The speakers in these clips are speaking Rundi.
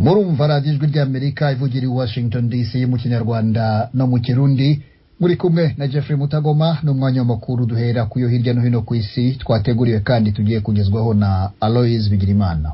murumva radiyo ijwi ry'amerika ivugira i washington dc mu kinyarwanda no mu kirundi muri kumwe na jeffrey mutagoma n'umwanya w'amakuru duhera ku yo hirya no hino ku isi twateguriwe kandi tugiye kugezwaho na aloise bigirimana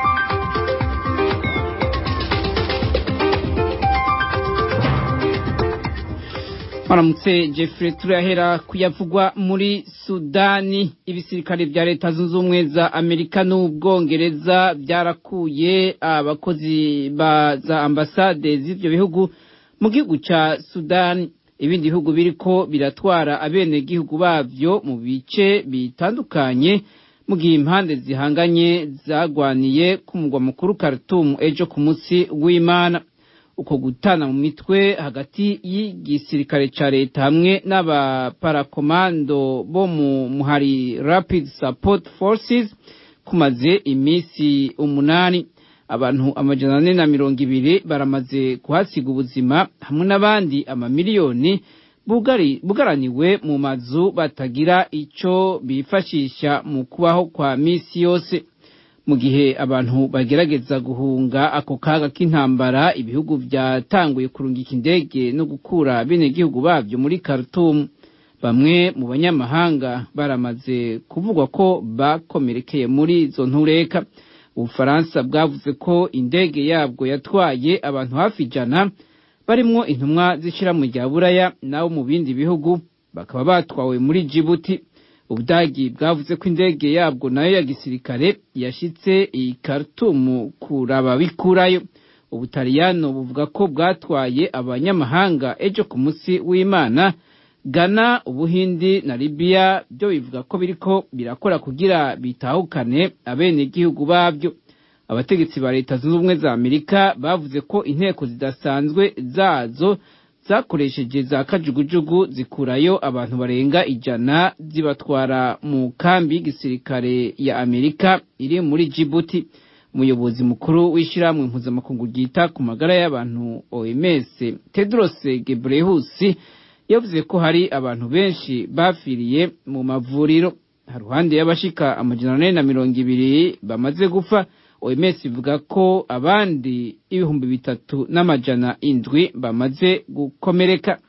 Maramutse Jeffrey turahera kuyavugwa muri Sudani ibisirikare vya leta zunze ubumwe za Amerika n'Ubwongereza byarakuye abakozi ba za ambasade z'ivyo bihugu mu gihugu ca Sudani ibindi bihugu biriko biratwara abene gihugu bavyo mu bice bitandukanye mu gihe impande zihanganye zagwaniye ku mugwa mukuru Khartoum ejo ku munsi w'Imana uko gutana mu mitwe hagati y'igisirikare ca leta hamwe n'abaparakomando bo mu muhari Rapid Support Forces kumaze imisi umunani abantu amajana ane na mirongo ibiri baramaze kuhasiga ubuzima hamwe n'abandi amamiliyoni bugari bugaraniwe mu mazu batagira ico bifashisha mu kubaho kwa misi yose mu gihe abantu bagerageza guhunga ako kaga k'intambara ibihugu byatanguye kurungika indege no gukura bene gihugu babyo muri Khartoum bamwe mu banyamahanga baramaze kuvugwa ko bakomerekeye muri izo ntureka ubufaransa bwavuze ko indege yabwo yatwaye abantu hafi ijana barimwo intumwa z'ishirahamwe rya buraya nabo mu bindi bihugu bakaba batwawe muri Djibouti ubudagi bwavuze ko indege yabwo nayo ya gisirikare yashitse i Khartoum kuraba bikurayo ubutaliyano buvuga ko bwatwaye abanyamahanga ejo ku munsi w'Imana Ghana ubuhindi na Libya byo bivuga ko biriko birakora kugira bitahukane abene gihugu babyo abategetsi ba leta zunze ubumwe za Amerika bavuze ko inteko zidasanzwe zazo zakoresheje za kajugujugu zikurayo abantu barenga ijana zibatwara mu kambi y'igisirikare ya Amerika iri muri Djibouti umuyobozi mukuru w'ishyirahamwe mpuzamakungu ryita ku magara y'abantu OMS Tedros Ghebreyesus yavuze ko hari abantu benshi bafiriye mu mavuriro haruhande y'abashika amajana ane na mirongo ibiri bamaze gupfa OMS ivuga ko abandi ibihumbi bitatu n'amajana indwi bamaze gukomereka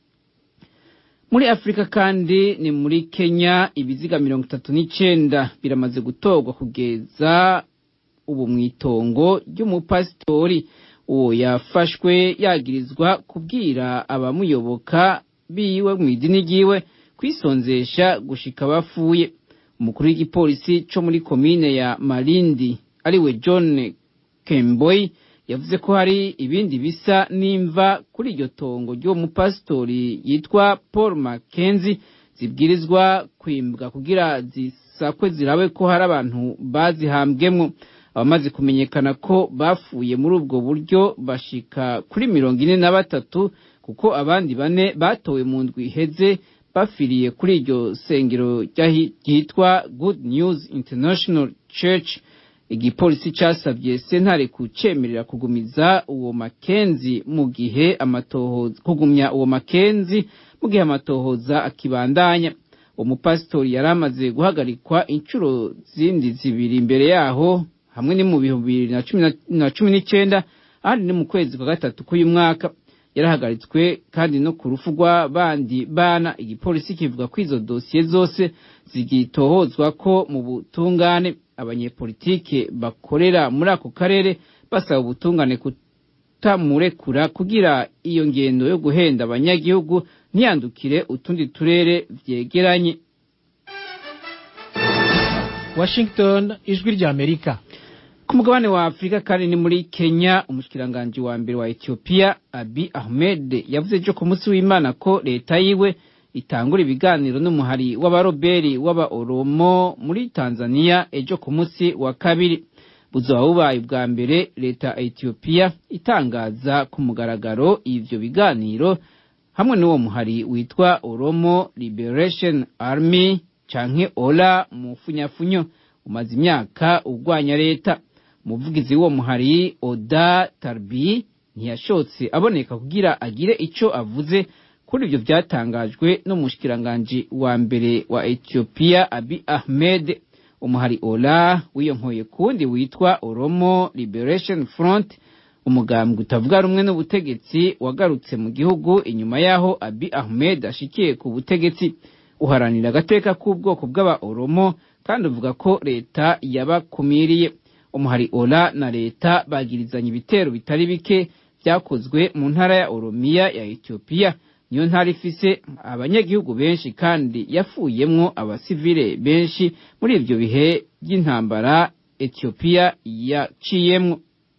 muri Afurika kandi ni muri Kenya ibiziga mirongo itatu n'icenda biramaze gutorwa kugeza ubu mw'itongo ry'umupasitori uwo yafashwe yagirizwa kubwira abamuyoboka biwe mu idini ryiwe kwisonzesha gushika bapfuye umukuru w'igipolisi co muri komine ya Malindi ariwe John Kemboy yavuze ko hari ibindi bisa n'imva kuri iryo tongo ry'uwo mupasitori yitwa Paul Mackenzie zibwirizwa kwimbwa kugira zisakwe zirabe ko hari abantu bazihambwemwo abamaze kumenyekana ko bafuye muri ubwo buryo bashika kuri mirongo ine na batatu kuko abandi bane batowe mu ndwi iheze bafiriye kuri iryo sengero ryitwa Good News International Church igipolisi casavye sentare kucemerera kugumiza uwo makenzi mu gihe amatohoza kugumya uwo makenzi mu gihe amatohoza akibandanya uwo mupasitori yari amaze guhagarikwa inshuro zindi zibiri imbere yaho hamwe ni mu bihumbi bibiri na cumi n'icenda ahandi ni mu kwezi kwa gatatu k'uyu mwaka yarahagaritswe kandi no ku rufu rw'abandi bana igipolisi kivuga ko izo dosiye zose zigitohozwa ko mu butungane abanyepolitike bakorera muri ako karere basaba ubutungane kutamurekura kugira iyo ngendo yo guhenda abanyagihugu ntiyandukire utundi turere vyegeranye Washington ijwi rya Amerika ku mugabane wa Afurika kandi ni muri Kenya umushikiranganji wa mbere wa Ethiopia Abiy Ahmed yavuze ejo ku munsi w'Imana ko leta yiwe itangura ibiganiro n'umuhari w'abaroberi w'aba-Oromo muri Tanzania ejo ku munsi wa kabiri buzoba bubaye ubwa mbere leta ya Ethiopia itangaza ku mugaragaro ivyo biganiro hamwe n'uwo muhari witwa Oromo Liberation Army canke Ola mu funyafunyo umaze imyaka ugwanya leta umuvugizi w'uwo muhari Oda Tarbi ntiyashotse aboneka kugira agire ico avuze kuri ivyo vyatangajwe n'umushikiranganji wa mbere wa Ethiopia Abiy Ahmed umuhari Ola wiyonkoye kundi witwa Oromo Liberation Front umugambwe utavuga rumwe n'ubutegetsi wagarutse mu gihugu inyuma y'aho abi ahmed ashikiye ku butegetsi uharanira agateka k'ubwoko bw'aba oromo kandi uvuga ko leta yabakumiriye umuhari ora na leta bagirizanya ibitero bitari bike byakozwe mu ntara ya oromiya ya etiyopiya niyo ntara ifise abanyagihugu benshi kandi yafuyemwo abasivile benshi muri ivyo bihe by'intambara etiyopiya yaciyemwo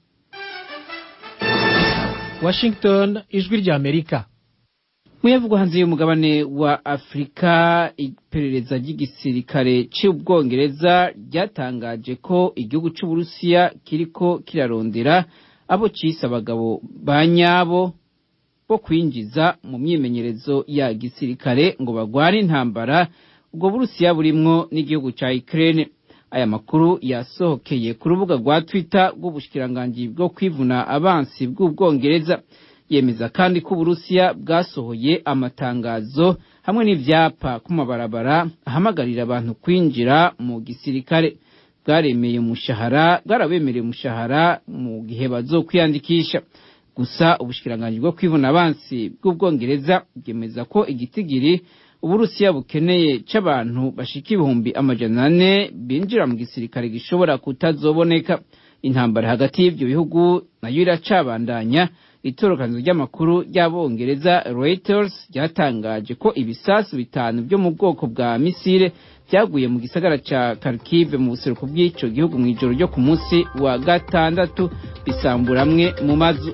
washington ijwi rya amerika muyavugwa hanze y'umugabane wa afurika iperereza ry'igisirikare cy'ubwongereza ryatangaje ko igihugu cy'uburusiya kiriko kirarondera abo cise abagabo ba nyabo bo kwinjiza mu myimenyerezo ya gisirikare ngo bagwane intambara ubwo burusiya burimwo n'igihugu ca ukraine aya makuru yasohokeye ku rubuga rwa twitter rw'ubushikiranganji bwo kwivuna abansi bw'ubwongereza yemeza kandi ko uburusiya bwasohoye amatangazo hamwe n'ivyapa ku mabarabara ahamagarira abantu kwinjira mu gisirikare bwaremeye umushahara bwarabemereye umushahara mu gihe bazokwiyandikisha gusa ubushikiranganji bwo kwivuna abansi bw'ubwongereza bwemeza ko igitigiri uburusiya bukeneye c'abantu bashika ibihumbi amajana ane binjira mu gisirikare gishobora kutazoboneka intambara hagati y'ivyo bihugu nayo iracabandanya itorokanizo ry'amakuru ry'abongereza Reuters ryatangaje ko ibisasu bitanu byo mu bwoko bwa misile byaguye mu gisagara ca Kharkiv mu buseruko bw'ico gihugu mu ijoro ryo ku munsi wa gatandatu bisambura amwe mu mazu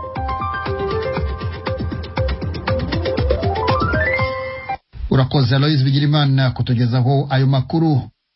urakoze aloyizi bigirimana kutugezaho ayo makuru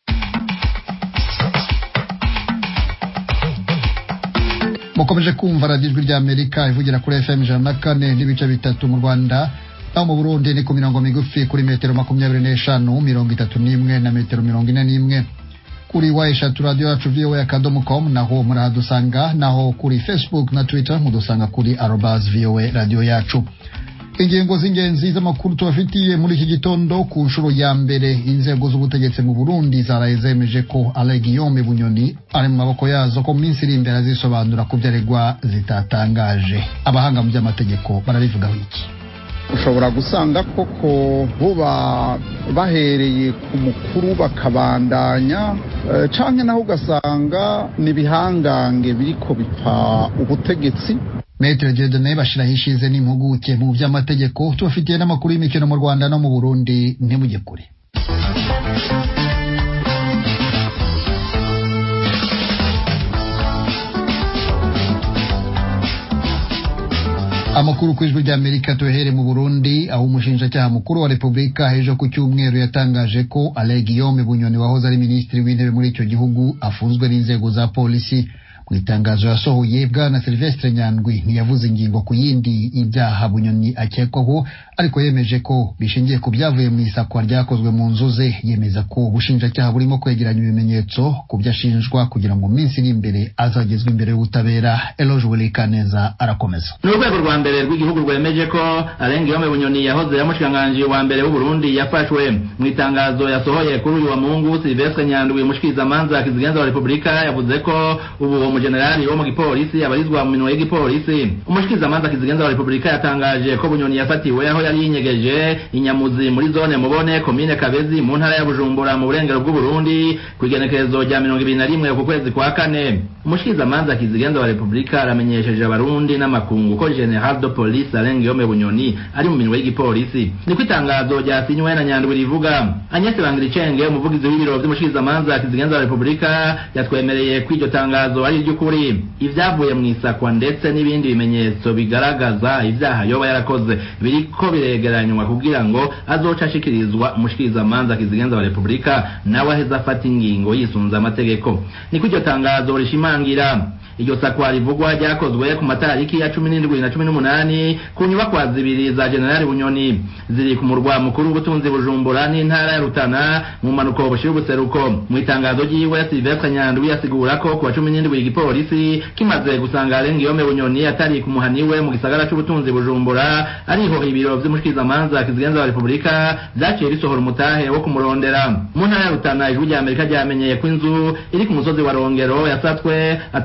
mukomeje kumva radiyo ijwi rya amerika ivugira kuri fm ijana na kane n'ibice bitatu mu rwanda naho mu burundi ni ku mirongo migufi kuri metero makumyabiri n'eshanu mirongo itatu n'imwe na metero mirongo ine n'imwe kuri wa eshatu radiyo yacu voa akadomo com naho murahadusanga naho kuri facebook na twitter mudusanga kuri arobas voa radiyo yacu ingingo z'ingenzi z'amakuru tubafitiye muri iki gitondo ku nshuro ya mbere inzego z'ubutegetsi mu burundi zaraye zemeje ko alegiyome bunyoni ari mu maboko yazo ko mu minsi iri imbere azisobanura ku byo aregwa zitatangaje abahanga mu by'amategeko barabivugaho iki ushobora gusanga koko buba bahereye ku mukuru bakabandanya canke naho ugasanga ni ibihangange biriko bipfa ubutegetsi metero jedone bashiraho ishize n'impuguke mu by'amategeko tubafitiye n'amakuru y'imikino mu rwanda no mu burundi ntimujye kure amakuru ku ijwi ry'amerika tuhere mu burundi aho umushinjacyaha mukuru wa repubulika ejo ku cyumweru yatangaje ko ale guillaume bunyoni wahoze ari minisitiri w'intebe muri icyo gihugu afunzwe n'inzego za polisi mu itangazo yasohoye bwana silvestre nyandwi ntiyavuze ingingo ku yindi y'ibyaha bunyoni akekwaho ariko yemeje ko bishingiye ku byavuye mu isakwa ryakozwe mu nzu ze yemeza ko ubushinjacyaha burimo kwegeranya ibimenyetso ku byo ashinjwa kugira ngo mu minsi iri imbere azagezwe imbere y'ubutabera eloge welikaneza arakomeza ni urwego rwa mbere rw'igihugu rwemeje ko arenga yome bunyoni yahoze yamushikiranganji wa mbere w'uburundi yafashwe mu itangazo yasohoye kuri uyu wa mungu silvestre nyandwi umushikirizamanza kizigenza wa repubulika yavuze ko ubu uwo mujenerali wo mu gipolisi abarizwa mu minwe y'igipolisi umushikirizamanza kizigenza wa repubulika yatangaje ko bunyoni yafatiwe aho yari yinyegeje inyamuzi muri zone mubone komine kabezi mu ntara ya bujumbura mu burengero bw'uburundi ku igenekerezo rya mirongo ibiri na rimwe ku kwezi kwa kane umushikirizamanza kizigenza wa repubulika aramenyesheje abarundi n'amakungu ko general de police arenga yome bunyoni ari mu minwe y'igipolisi niko itangazo ryasinywe na nyandwi rivuga agnese bangiricenge umuvugizi w'ibiro vy'umushikirizamanza kizigenza wa repubulika yatwemereye ko iryo tangazo ari iry'ukuri ivyavuye mu isakwa ndetse n'ibindi bimenyetso bigaragaza ivyaha yoba yarakoze biriko biregeranywa kugira ngo azoca ashikirizwa umushikirizamanza kizigenza wa repubulika nawe aheze afata ingingo yisunze amategeko niko iryo tangazo rishimangira iryo sakwa rivugwa ryakozwe ku matariki ya cumi n'indwi na cumi n'umunani ku nyubakwa zibiri za generali bunyoni ziri ku murwa mukuru w'ubutunzi bujumbura n'intara ya rutana mu mpanuko bushira ubuseruko mu itangazo ryiwe silvestre nyandwi asigura ko ku wa cumi n'indwi igipolisi kimaze gusanga arenga iyome bunyoni atari ku muhaniwe mu gisagara c'ubutunzi bujumbura ariho ibiro vy'umushikirizamanza kizigenza wa repubulika vyaciye risohora umutahe wo kumurondera mu ntara ya rutana ijwi rya amerika ryamenyeye ko inzu iri ku musozi wa rongero yasatswe ata kintu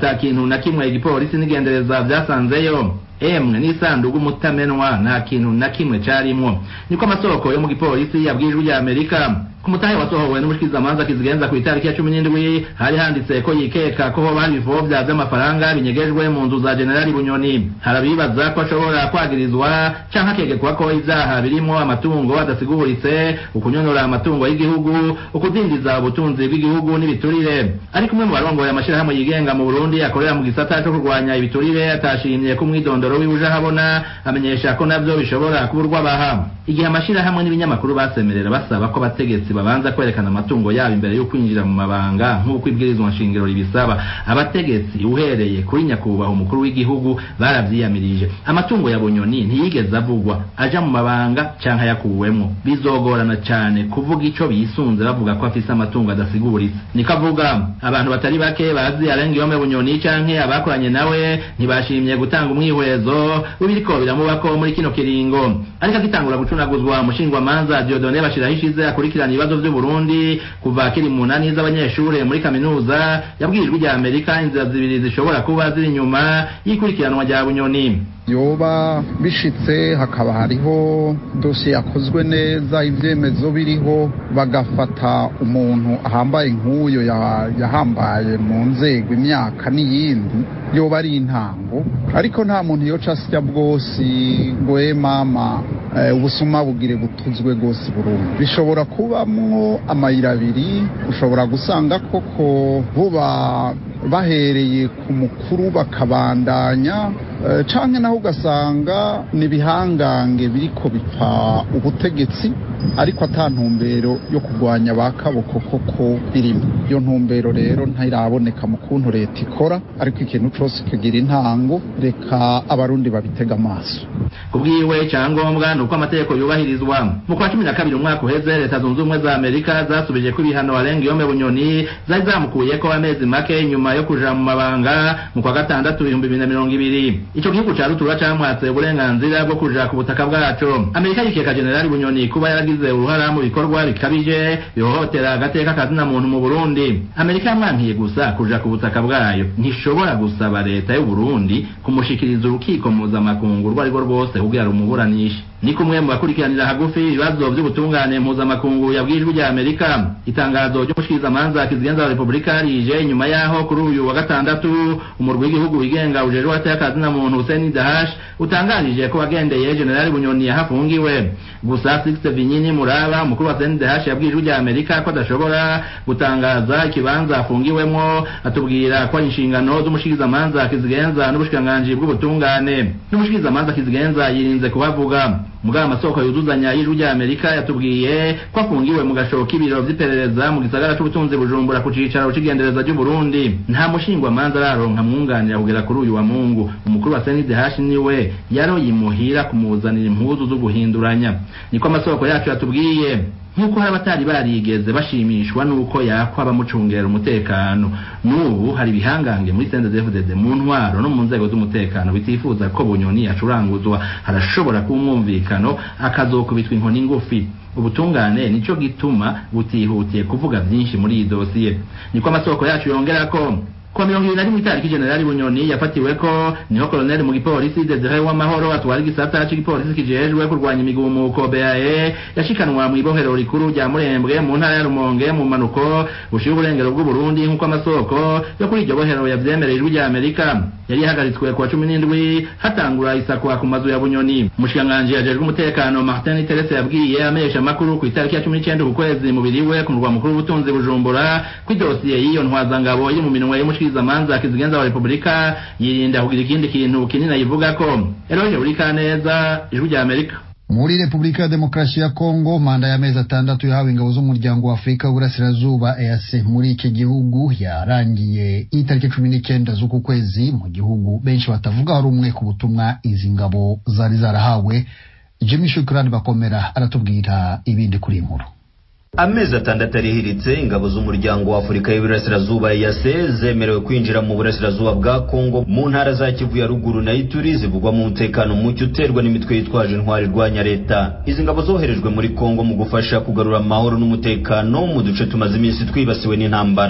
kintu na kimwe igipolisi n'igendereza vyasanzeyo emwe n'isandugu mutamenwa nta kintu na kimwe carimwo niko amasoko yo mu gipolisi yabwirijwe rya amerika ku mutahe wasohowe n'umushikirizamanza kizigenza ku itariki ya cumi n'indwi hari handitse ko yikeka ko hoba hari ibivovya vy'amafaranga binyegejwe mu nzu za generali bunyoni harabibaza ko ashobora kwagirizwa canke akegekwa ko ivyaha birimwo amatungo adasiguritse ukunyonora amatungo y'igihugu ukudindiza ubutunzi bw'igihugu n'ibiturire ariko umwe mu barongoye amashirahamwe yigenga mu burundi akorera mu gisata co kurwanya ibiturire atashimye ko umwidondoro wiwe uje ahabona amenyesha ko navyo bishobora kuba urwabaha igihe amashirahamwe n'ibinyamakuru basemerera basaba ko abategetsi babanza kwerekana amatungo yabo imbere yo kwinjira mu mabanga nk'uko ibwirizwa nshingiro ribisaba abategetsi uhereye kuri nyakubahwa umukuru w'igihugu baravyiyamirije amatungo ya bunyoni ntiyigeze avugwa aja mu mabanga canke ayakuwemwo bizogorana cane kuvuga ico bisunze bavuga ko afise amatungo adasiguritse niko avuga abantu batari bake bazi arenga yome bunyoni canke abakoranye nawe ntibashimye gutanga umwihwezo w'ibiriko biramubako muri kino kiringo ariko agitangura gucunaguzwa umushingwamanza diodone bashiraho ishize akurikirana ibibazo vy'uburundi kuva akiri mu nani z'abanyeshure muri kaminuza yabwirijwe rya amerika inzira zibiri zishobora kuba ziri inyuma y'ikurikiranwa rya bunyoni yoba bishitse hakaba hariho dosiye yakozwe neza ibyemezo biriho bagafata umuntu ahambaye nk'uyo yahambaye mu nzego imyaka n'iyindi yoba ari intango ariko nta muntu yoca asya bwose ngo we mama ubusuma bugire butuzwe rwose burundu bishobora kubamwo amayira abiri ushobora gusanga koko buba bahereye ku mukuru bakabandanya canke naho ugasanga ni ibihangange biriko bipfa ubutegetsi ariko ata ntumbero yo kurwanya ba kaboko koko birimo iyo ntumbero rero ntiraboneka mu kuntu leta ikora ariko ikintu cose kigira intango reka abarundi babitega amaso kubwiwe icyangombwa ni uko amategeko yubahirizwa mu kwa cumi na kabiri umwaka uheze leta zunze ubumwe za amerika zasubije ko ibihano arenga iyome bunyoni zari zamukuyeko amezi make nyuma yo kuja mu mabanga mu kwa gatandatu ibihumbi bibiri na mirongo ibiri ico gihugu ca rutura camwatse uburenganzira bwo kuja ku butaka bwaco amerika yikeka generali bunyoni kuba yaragize uruhara mu bikorwa bikabije bihohotera agateka kazina muntu mu burundi amerika yamwankiye gusa kuja ku butaka bwayo ntishobora gusaba leta y'uburundi kumushikiriza urukiko mpuzamakungu urwo arirwo rwose kugira rumuburanishe ni kumwe mu bakurikiranira hagufi ibibazo by'ubutungane mpuzamakungu yabwijwe rya amerika itangazo ry'umushikirizamanza kizigenza wa repubulika rije nyuma yaho kuri uyu wa gatandatu umurwi w'igihugu wigenga ujejwe wateye na muntu Hussein Dahash utangarije ko wagendeye generali bunyoni yahafungiwe gusa Sixte Vinyini Muraba umukuru wa Hussein Dahash yabwijwe rya amerika ko adashobora gutangaza ikibanza afungiwemwo atubwira ko ari inshingano z'umushikirizamanza kizigenza n'ubushikiranganji bw'ubutungane n'umushikirizamanza kizigenza yirinze kubavuga mugabo amasoko yuzuzanya y'ijwi rya amerika yatubwiye ko afungiwe mu gashobo k'ibiro vy'iperereza mu gisagara c'ubutunzi bujumbura ku cicaro c'igendereza ry'uburundi nta mushingwamanza araronka mwunganira kugera kuri uyu wa mungu umukuru wa sndh niwe yaroye imuhira kumuzanira impuzu zo guhinduranya niko amasoko yacu yatubwiye nk'uko hari abatari barigeze bashimishwa n'uko yakwa bamucungera umutekano n'ubu hari ibihangange muri sendezefudede mu ntwaro no mu nzego z'umutekano bitifuza ko bunyoni yacuranguzwa harashobora kuba umwumvikano akazokubitwa inkoni ngufi ubutungane nico gituma butihutiye kuvuga vyinshi muri iyi dosiye niko amasoko yacu yongera ko kwa mirongo ibiri na rimwe itariki generali bunyoni yafatiweko niho koloneli mu gipolisi desire w'amahoro atwara igisata c'igipolisi kijejwe kurwanya imigumuko bae yashikanwa mu ibohero rikuru rya murembwe mu ntara ya rumonge mu manuko bushiye uburengero bw'uburundi nk'uko amasoko yo kuri iryo bohero yavyemereye ijwi rya amerika yari yahagaritswe kuwa cumi n'indwi hatangura isakwa ku mazu ya bunyoni umushikiranganji yajejwe umutekano martin terese yabwiye amenyesha amakuru ku itariki ya cumi n'icenda ku kwezi mubiri we ku murwa mukuru w'ubutunzi bujumbura ko idosiye y'iyo ntwazangabo iri mu minwe y'umushikirizamanza kizigenza wa repubulika yirinda kugira ikindi kintu kinini ayivuga ko eroje buri kaneza ijwi rya amerika muri repubulika ya demokarasi ya kongo manda y'amezi atandatu yahawe ingabo z'umuryango wa afurika w'uburasirazuba eac muri iki gihugu yarangiye itariki cumi n'icyenda z'uku kwezi mu gihugu benshi batavuga rumwe ku butumwa izi ngabo zari zarahawe jimmy shukurani bakomera aratubwira ibindi kuri inkuru amezi atandatu arihiritse ingabo z'umuryango wa afurika y'iburasirazuba yase zemerewe kwinjira mu burasirazuba bwa kongo mu ntara za kivu ya ruguru na ituri zivugwa mu mutekano muke uterwa n'imitwe yitwaje intwari irwanya leta izi ngabo zoherejwe muri kongo mu gufasha kugarura amahoro n'umutekano mu duce tumaze iminsi twibasiwe n'intambara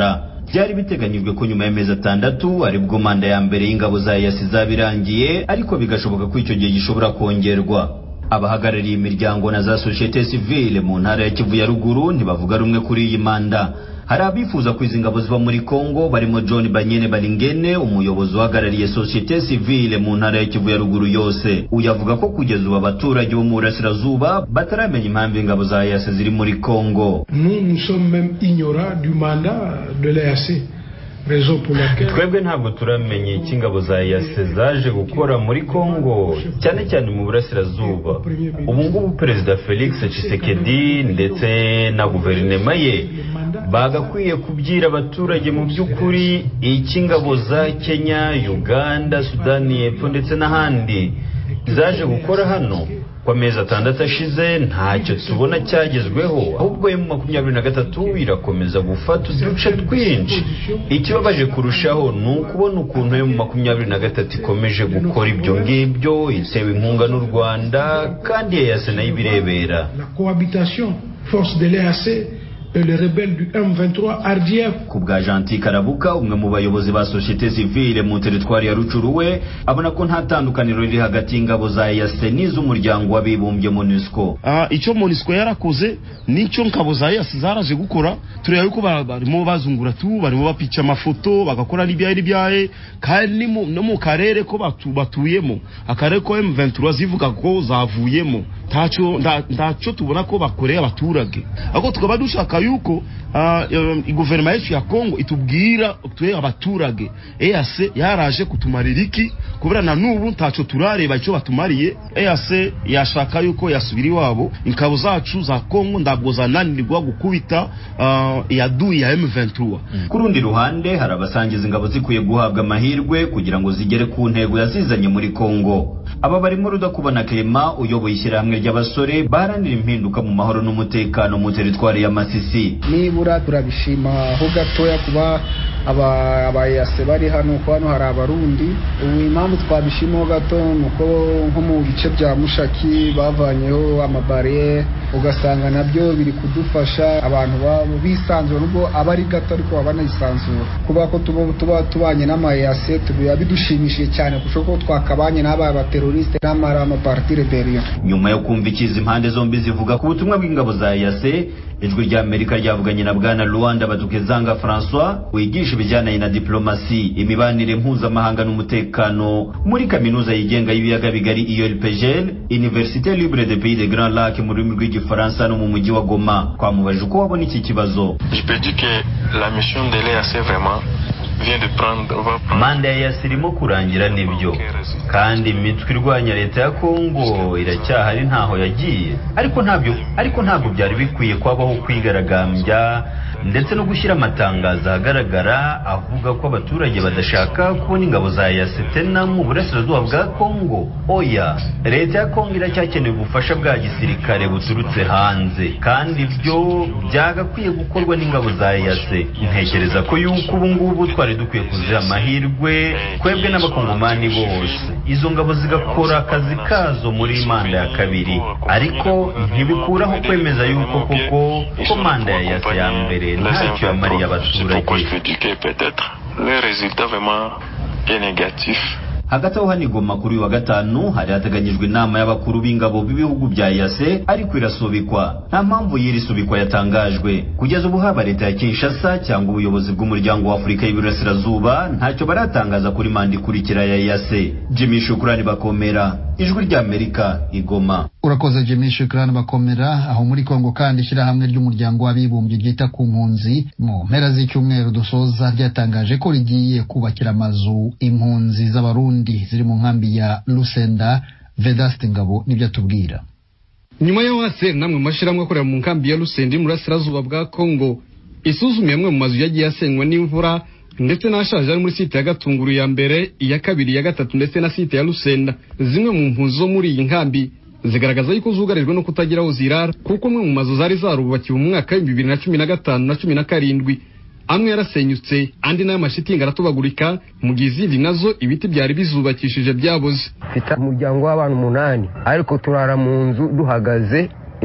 byari biteganyijwe ko nyuma y'amezi atandatu aribwo manda ya mbere y'ingabo za EAC izaba irangiye ariko bigashoboka ko icyo gihe gishobora kongerwa abahagarariye imiryango na za societe civile mu ntara ya Kivu ya ruguru ntibavuga rumwe kuri iyi manda hari abifuza ko izi ngabo ziva muri Kongo barimo John Banyene Balingene umuyobozi uhagarariye societe civile mu ntara ya Kivu ya ruguru yose uyu avuga ko kugeza ubu abaturage bo mu burasirazuba bataramenya impamvu ingabo za EAC ziri muri Kongo Nous, nous sommes même ignorants du mandat de l'EAC. Raison pour laquelle... twebwe ntabwo turamenya icyo ingabo za EAC zaje gukora muri Kongo cyane cyane mu burasirazuba ubu ngubu perezida Felix Tshisekedi ndetse na guverinoma ye bagakwiye kubwira abaturage mu by'ukuri icyo ingabo za Kenya Uganda Sudani y'Epfo ndetse n'ahandi zaje gukora hano ku amezi atandatu ashize ntacyo tubona cyagezweho ahubwo emu makumyabiri na gatatu irakomeza gufata uduce twinshi ikibabaje kurushaho ni ukubona ukuntu emu makumyabiri na gatatu ikomeje gukora ibyo ngibyo itewe inkunga n'u rwanda kandi yayase nayo ibirebera La cohabitation, force de l'EAC et les rebelles du M23 RDF ku bwa Gentil Karabuka umwe mu bayobozi ba societe civile mu teritwari ya Rucuru we abona ko nta tandukaniro riri hagati y'ingabo za EAC n'iz'umuryango w'abibumbye MONUSCO Ah, icyo monisco yarakoze nicyo ngabo za yasi zaraje gukora tureba yuko ba- barimo bazungura tu barimo bapica amafoto bagakora n'ibyaye n'ibyaye kandi ni mu- no mu karere ko batu, batuyemo akarere ko M23 zivuga ko zavuyemo ntacyo nta- ntacyo tubona ko bakoreye abaturage ahubwo tukaba dushaka yuko ah, eh, guverinoma yacu ya Kongo itubwira twe abaturage EAC yaraje kutumarira iki kubera na n'ubu ntacyo turareba icyo batumariye EAC yashaka yuko yasubira iwabo ingabo zacu za Kongo ntabwo zananirwa gukubita ah, iyaduyi ya M23 ku rundi ruhande hari abasangiza ingabo zikwiye guhabwa amahirwe kugira ngo zigere ku ntego yazizanye muri Kongo aba barimo Rudakubana Clement uyoboye ishyirahamwe ry'abasore baharanira impinduka mu mahoro n'umutekano mu teritwari ya Masisi nibura turabishima ho gatoya kuba aba- abayase bari hano ko hano hari abarundi ubu impamvu twabishimaho gato ni uko nko mu bice bya mushaki bavanyeho amabariyeri ugasanga nabyo biri kudufasha abantu babo bisanzura nubwo aba ari gato ariko baba banayisanzura kuba ko tuba tuba tubanye n'amayase biba bidushimishije cyane kurusha ko twakabanye n'aba bateroriste n'amara amaparti rebellion nyuma yo kumva ikizi impande zombi zivuga ku butumwa bw'ingabo za EAC ijwi rya Amerika ryavuganye na bwana Luanda Badukezanga François wigisha ibijyanye na diplomasi imibanire mpuzamahanga n'umutekano muri kaminuza yigenga y'ibiyaga bigari IELPGL Université Libre des Pays des Grands Lacs mu rurimi rw'igifaransa no mu mujyi wa Goma twamubajije uko wabona iki kibazo Je peux dire que la mission de l'EAC vraiment vient de prendre, va prendre manda ya EAC irimo kurangira nibyo kandi imitwe irwanya leta ya Kongo iracyahari ntaho yagiye ariko ntabyo ariko ntabwo byari bikwiye kwabaho kwigaragambya ndetse no gushyira amatangazo ahagaragara avuga ko abaturage badashaka kubona ingabo za EAC tena mu burasirazuba bwa Kongo oya leta ya Kongo iracyakeneye ubufasha bwa gisirikare buturutse hanze kandi ibyo byagakwiye gukorwa n'ingabo za EAC ntekereza ko yuko ubu ngubu twari dukwiye kuziha amahirwe twebwe n'abakongomani bose izo ngabo zigakora akazi kazo muri manda ya kabiri ariko ntibikuraho kwemeza yuko koko ko manda ya EAC ya mbere ntacyo yamariye C'est pourquoi abaturage je peux dire que peut-être le résultat vraiment est négatif. hagati aho hano i Goma kuri uyu wa gatanu hari hateganyijwe inama y'abakuru b'ingabo b'ibihugu bya EAC ariko irasubikwa nta mpamvu y'iri subikwa yatangajwe kugeza ubu haba leta ya Kinshasa cyangwa ubuyobozi bw'umuryango wa Afurika y'Iburasirazuba ntacyo baratangaza kuri manda ikurikira ya EAC Jimmy Shukrani bakomera ijwi rya Amerika i Goma urakoze Jimmy Shukrani bakomera aho muri Kongo kandi ishyirahamwe ry'umuryango w'abibumbye ryita ku mpunzi mu mpera z'icyumweru dusoza ryatangaje ko rigiye kubakira amazu impunzi z'abarundi ziri mu nkambi ya Lusenda Vedaste Ngabo nibyo atubwira nyuma ya wase namwe mu mashyirahamwe akorera mu nkambi ya Rusendi mu burasirazuba bwa Kongo isuzumiye amwe mu mazu yagiye asenywa n'imvura ndetse n'ashaje ari muri site ya Gatunguru ya mbere iya kabiri iya gatatu ndetse na site ya Rusenda zimwe mu mpunzi zo muri iyi nkambi zigaragaza yuko zugarijwe no kutagira aho zirara kuko amwe mu mazu zari zarubakiwe mu mwaka w'ibihumbi bibiri na cumi na gatanu na cumi na karindwi amwe yarasenyutse andi nayo amashitingi aratobagurika mu gihe izindi nazo ibiti byari bizubakishije byaboze mfite umuryango w'abantu umunani ariko turara mu nzu duhagaze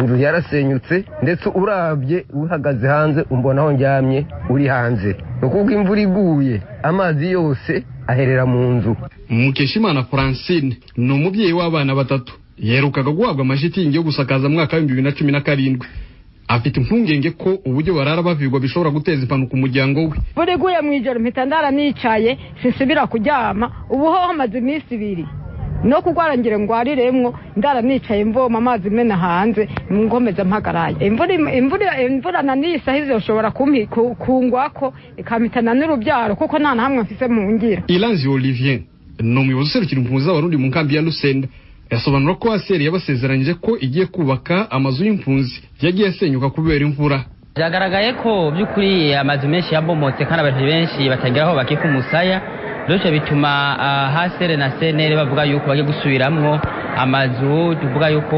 inzu yarasenyutse ndetse urabye uhagaze hanze umbona aho njyamye uri hanze ni ukuvuga imvura iguye amazi yose aherera mu nzu mukeshimana francine ni umubyeyi w'abana batatu yerukaga guhabwa amashitingi yo gusakaza mu mwaka w'ibihumbi bibiri na cumi na karindwi afite impungenge ko uburyo barara bavigwa bishobora guteza impanuka umuryango we buri guye mu ijoro mpita ndara nicaye sinsubira kuryama ubu ho hamaze iminsi ibiri no kurwara ngira ngwariremwo ndara nicaye mvoma amazi mena hanze ngomeza mpagaraye imvura imvura imvura na nisa hizo ushobora kungwako ikamitana n'urubyaro kuko nta na hamwe mfise mu ngira Ilanzi Olivier ni umuyobozi userukira impunzi z'abarundi mu nkambi ya Lusenda yasobanura ko aseri yabasezeranyije ko igiye kubaka amazu y'impunzi yagiye asenyuka kubera imvura byagaragaye ko by'ukuri amazu menshi yabomotse kandi abantu benshi batagira aho bakika umusaya bityo bituma hasere na senere bavuga yuko bagiye gusubiramwo amazu tuvuga yuko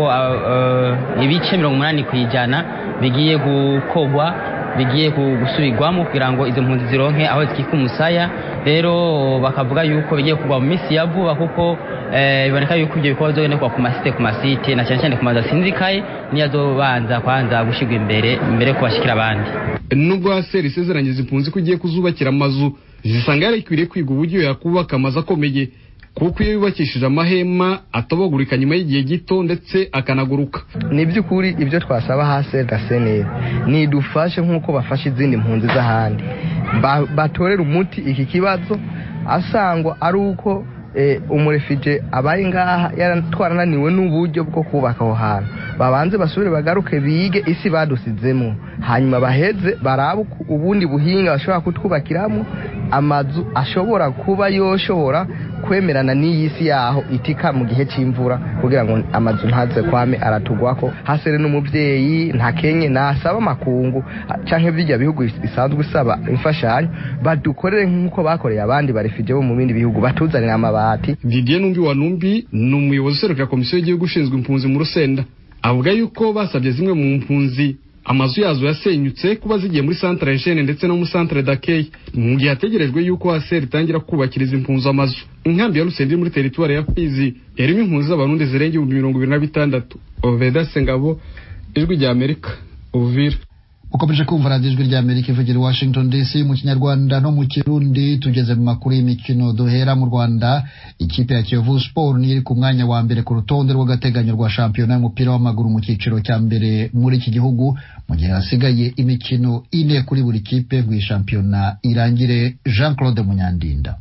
ibice mirongo umunani ku ijana bigiye gukogwa bigiye gusubirwamo kugira ngo izo mpunzi zironke aho zikika umusaya rero bakavuga yuko bigiye kugwa mu minsi ya vuba kuko biboneka yuko ibyo bikorwa bizogenerwa ku masite ku masite na cyane cyane ku mazu asinzikaye niyo azobanza kwanza gushyirwa imbere imbere yo kubashyikira abandi nubwo haseri isezeranyije impunzi ko igiye kuzubakira amazu zisanga yarakwiriye kwiga uburyo yakubaka amazu akomeye kuko iyo yubakishije amahema atobagurika nyuma y'igihe gito ndetse akanaguruka ni by'ukuri ibyo twasaba hasi gaseneri nidufashe nk'uko bafashe izindi mpunzi z'ahandi batorera umuti iki kibazo asangwa ari uko umurefije abaye ngaha twarananiwe n'uburyo bwo kubaka aho hantu babanze basubire bagaruke bige isi badusizemo hanyuma baheze barabe ubundi buhinga bashobora kutwubakiramo amazu ashobora kuba yoshobora kwemerana n'iyi si yaho itika mu gihe cy'imvura kugira ngo amazu ntaze kwame aratugwako hasere n'umubyeyi ntakenye nasaba amakungu canke bijya bihugu bisanzwe isaba imfashanyo badukorere nk'uko bakoreye abandi barefije bo mu bindi bihugu batuzanira amabati Didier Numbi wa Numbi ni umuyobozi userukira komisiyo y'igihugu ushinzwe impunzi mu Rusenda avuga yuko basabye zimwe mu mpunzi amazu yazo yasenyutse kuba zigiye muri centre Eugene ndetse no muri centre d'accueil mu gihe hategerejwe yuko ASR itangira kubakiriza impunzi amazu inkambi ya Rusendi muri teritwari ya Fizi yarimo impunzi z'abarundi zirenga ibihumbi mirongo ibiri na bitandatu Oveda Sengabo ijwi rya Amerika Uvira ukomeje kumva radiyo ijwi rya amerika ivugira i washington dc mu kinyarwanda no mu kirundi tugeze mu makuru y'imikino duhera mu rwanda ikipe ya kiyovu sport niyo iri ku mwanya wa mbere ku rutonde rw'agateganyo rwa shampiyona y'umupira w'amaguru mu cyiciro cya mbere muri iki gihugu mu gihe hasigaye imikino ine kuri buri kipe ngo iyi shampiyona irangire jean claude munyandinda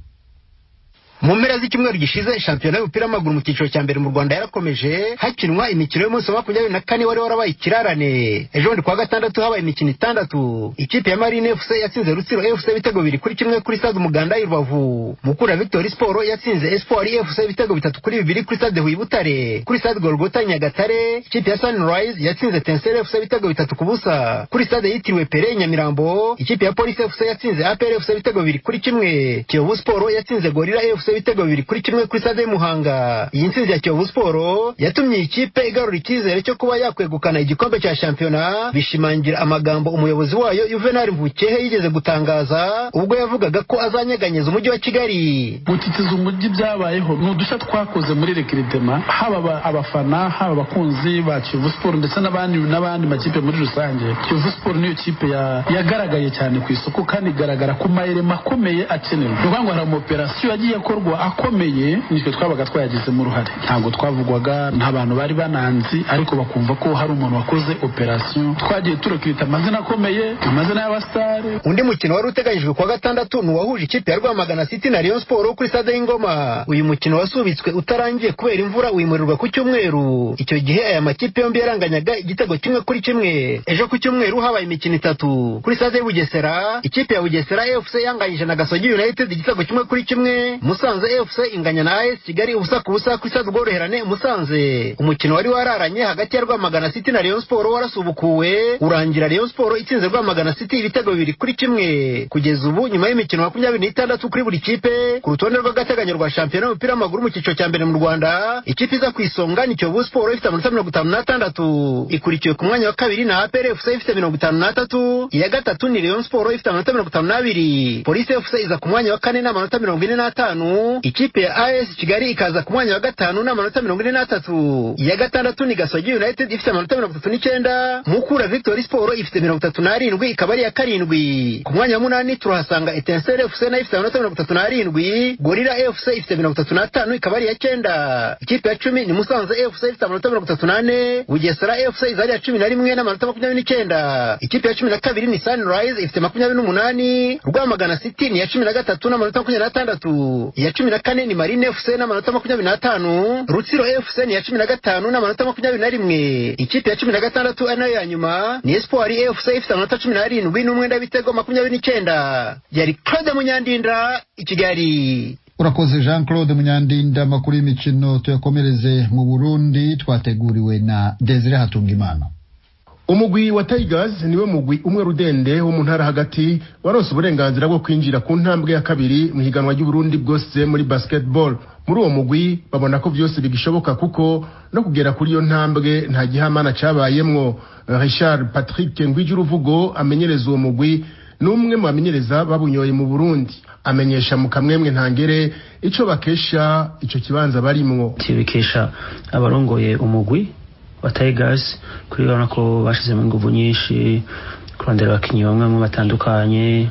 mu mpera z'icyumweru gishize shampiyona y'umupira w'amaguru mu cyiciro cya mbere mu rwanda yarakomeje hakinwa imikino y'umunsi wa makumyabiri na kane wari warabaye ikirarane ejo bundi kuwa gatandatu habaye imikino itandatu ikipe ya marine fc yatsinze rutsiro fc ibitego bibiri kuri kimwe kuri stade umuganda i rubavu mukura victory sport yatsinze espoir fc ibitego bitatu kuri bibiri kuri stade huye butare kuri stade golgota nyagatare ikipe ya sunrise yatsinze tensere fc ibitego bitatu ku busa kuri stade yitiriwe pere nyamirambo ikipe ya police fc yatsinze apr fc ibitego bibiri kuri kimwe kiyovu sport yatsinze gorira fc ibitego bibiri kuri kimwe kuri stade y'umuhanga iyi ntsinzi ya kiyovu siporo yatumye iyi kipe igarura icyizere cyo kuba yakwegukana igikombe cya shampiyona bishimangira amagambo umuyobozi wayo juvenal mvukehe yigeze gutangaza ubwo yavugaga ko azanyeganyeza umujyi wa kigali gutitiza umujyi byabayeho ni udushya twakoze muri rekiritema haba abafana haba abakunzi ba kiyovu siporo ndetse n'abandi n'abandi makipe muri rusange kiyovu siporo niyo kipe yagaragaye cyane ku isoko kandi igaragara ku mayirema akomeye akenewe ni ukuvuga ngo hari amaoperasiyo yagiye akorwa akomeye nitwe twabaga twayagizemo uruhare ntabwo twavugwaga nta bantu bari bananzi ariko bakumva ko hari umuntu wakoze operasiyo twagiye turekirita amazina akomeye amazina y'abasitari undi mukino wari uteganyijwe kuwa gatandatu ni uwahuje ikipe ya rwamagana city na rayon sport kuri stade y'ingoma uyu mukino wasubitswe utarangiye kubera imvura wimurirwa ku cyumweru icyo gihe aya makipe yombi yaranganyaga igitego kimwe kuri kimwe ejo ku cyumweru habaye imikino itatu kuri stade y'ubugesera ikipe ya bugesera fc yanganyije na gasogi united igitego kimwe kuri kimwe musanze fc inganya na as kigali ubusa ku busa kuri stade ubworoherane musanze umukino wari wararanye hagati ya rwamagana city na rayon sport warasubukuwe urangira rayon sport itsinze rwamagana city ibitego bibiri kuri kimwe kugeza ubu nyuma y'imikino makumyabiri n'itandatu kuri buri kipe ku rutonde rw'agateganyo rwa shampiyona y'umupira w'amaguru mu cyiciro cya mbere mu rwanda ikipe iza ku isonga ni kiyovu sport ifite amanota mirongo itanu n'atandatu ikurikiwe ku mwanya wa kabiri na apr fc ifite mirongo itanu n'atatu iya gatatu ni rayon sport ifite amanota mirongo itanu n'abiri polisi fc iza ku mwanya wa kane n'amanota mirongo ine n'atanu gatanu ikipe ya as kigali ikaza ku mwanya wa gatanu n'amanota mirongo ine n'atatu iya gatandatu ni gasogi united ifite amanota mirongo itatu n'icyenda mukura victory sport ifite mirongo itatu n'arindwi ikaba ari iya karindwi ku mwanya wa munani turahasanga etenseri fc nayo ifite amanota mirongo itatu n'arindwi gorira fc ifite mirongo itatu n'atanu ikaba ari iya cyenda ikipe ya cumi ni musanze fc ifite amanota mirongo itatu n'ane bugesera fc iza ari iya cumi na rimwe n'amanota makumyabiri n'icyenda ikipe ya cumi na kabiri ni sunrise ifite makumyabiri n'umunani rwamagana city ni iya cumi na gatatu n'amanota makumyabiri n'atandatu iya cumi na kane ni marine fc n'amanota makumyabiri n'atanu rutsiro fc ni iya cumi na gatanu n'amanota makumyabiri na rimwe ikipe ya cumi na gatandatu ari nayo ya nyuma ni espoir fc ifite amanota cumi n'arindwi n'umwenda w'ibitego makumyabiri n'icyenda yari claude munyandinda i kigali urakoze jean claude munyandinda amakuru y'imikino tuyakomereze mu burundi twateguriwe na desire hatungimana umugwi wa tigers niwe mugwi umwe rudende wo mu ntara hagati waronse uburenganzira bwo kwinjira ku ntambwe ya kabiri mu higanwa ry'uburundi bwose muri basketball muri uwo mugwi babona ko byose bigishoboka kuko no kugera kuri iyo ntambwe nta gihamana cabayemwo richard patrick ngwijuruvugo amenyereza uwo mugwi n'umwe mu bamenyereza babunyoye mu burundi amenyesha mu kamwemwe ntangere ico bakesha ico kibanza barimwo tibikesha abarongoye umugwi wa tigers kuri urabona ko bashizemo inguvu nyinshi kurondera abakinnyi bamwe bamwe batandukanye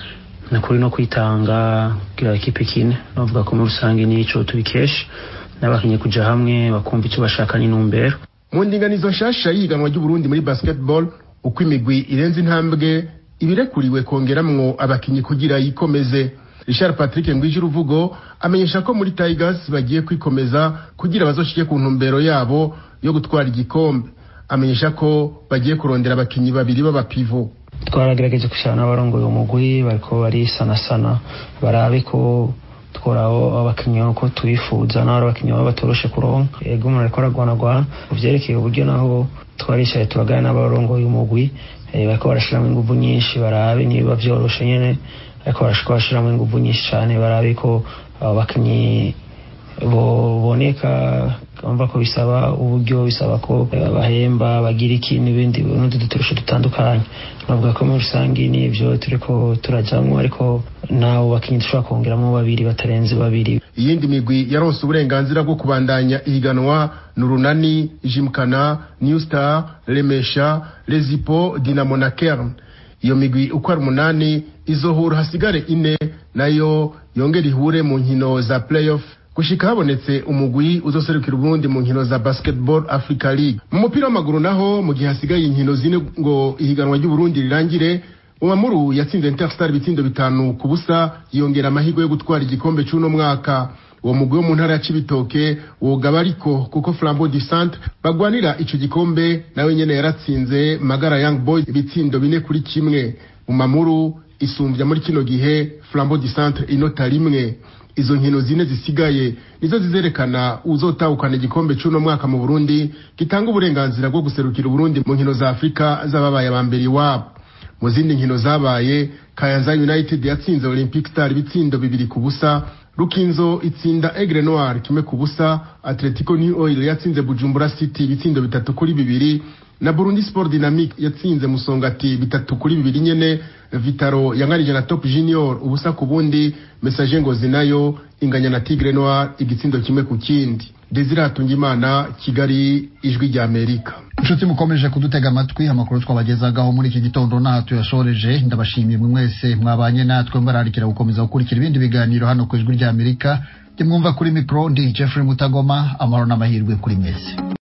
ni kuri no kwitanga kugira ekipe kine bavuga ko muri rusange nico tubikesha n'abakinnyi kuja hamwe bakumva icyo bashaka n'intumbero mu ndinganizo nshasha y'ihiganwa ry'uburundi muri basketball uko imigwi irenze intambwe ibirekuriwe kongeramwo abakinnyi kugira yikomeze richard patrick ngwije uruvugo amenyesha ko muri tigers bagiye kwikomeza kugira bazoshike ku ntumbero yabo yo gutwara igikombe amenyesha ko bagiye kurondera abakinnyi babiri b'abapivo twaragerageje gushyira n'abarongoye umugwi bariko barisanasana barabe ko tworaho abakinnyi uko tubifuza n'abari abakinnyi baba batoroshe kuronka ego umuntu ariko aragwanagwana ku vyerekeye uburyo naho twaricaye turagana n'abarongoye umugwi bariko barashiramo inguvu nyinshi barabe niba vyoroshe nyene ariko barashika bashiramo inguvu nyinshi cane barabe ko abo bakinnyi boboneka umva ko bisaba uburyo bisaba ko bahemba bagira iki n'ibindi n'utundi duturusho dutandukanye navuga ko muri rusange n'ibyo turiko turajamwo ariko nabo bakinnyi dushobora kongeramo babiri batarenze babiri iyindi migwi yaronse uburenganzira bwo kubandanya ihiganwa ni urunani jimkana new star remesha rezipo dinamo na kern iyo migwi uko ari umunani izohura hasigare ine nayo yongera ihure mu nkino za playoff gushika habonetse umugwi uzoserukira uburundi mu nkino za basketball africa league mu mupira w'amaguru naho mu gihe hasigaye inkino zine ngo ihiganwa ry'uburundi rirangire umamuru yatsinze interstar ibitsindo bitanu ku busa yongera amahirwe yo gutwara igikombe c'uno mwaka uwo mugwi wo mu ntara ya cibitoke wogaba ariko kuko flambeau du centre bagwanira ico gikombe nawe nyene yaratsinze magara young boys ibitsindo bine kuri kimwe umamuru isumbya muri kino gihe flambeau du centre inota rimwe izo nkino zine zisigaye nizo zizerekana uzotahukana igikombe c'uno mwaka mu Burundi gitanga uburenganzira bwo guserukira Burundi mu nkino za Afrika z'ababaye abambere iwabo mu zindi nkino zabaye Kayanza United yatsinze Olympic Star ibitsindo bibiri ku busa Rukinzo itsinda Aigle Noir kimwe ku busa Atletico New Oil yatsinze Bujumbura City ibitsindo bitatu kuri bibiri na Burundi Sport Dynamique yatsinze Musongati bitatu kuri bibiri nyene Vitaro yangarije na Top Junior ubusa ku bundi Message Ngozi nayo inganya na Tigre Noir igitsindo kimwe ku kindi Desire Hatungimana Kigali ijwi rya Amerika inshuti mukomeje kudutega amatwi amakuru twabagezagaho muri iki gitondo n'aha tuyashoreje ndabashimiye mwe mwese mwabanye natwe mbararikira gukomeza gukurikira ibindi biganiro hano ku ijwi rya Amerika mwumva kuri mikoro ndi Jeffrey Mutagoma amahoro n'amahirwe kuri mwese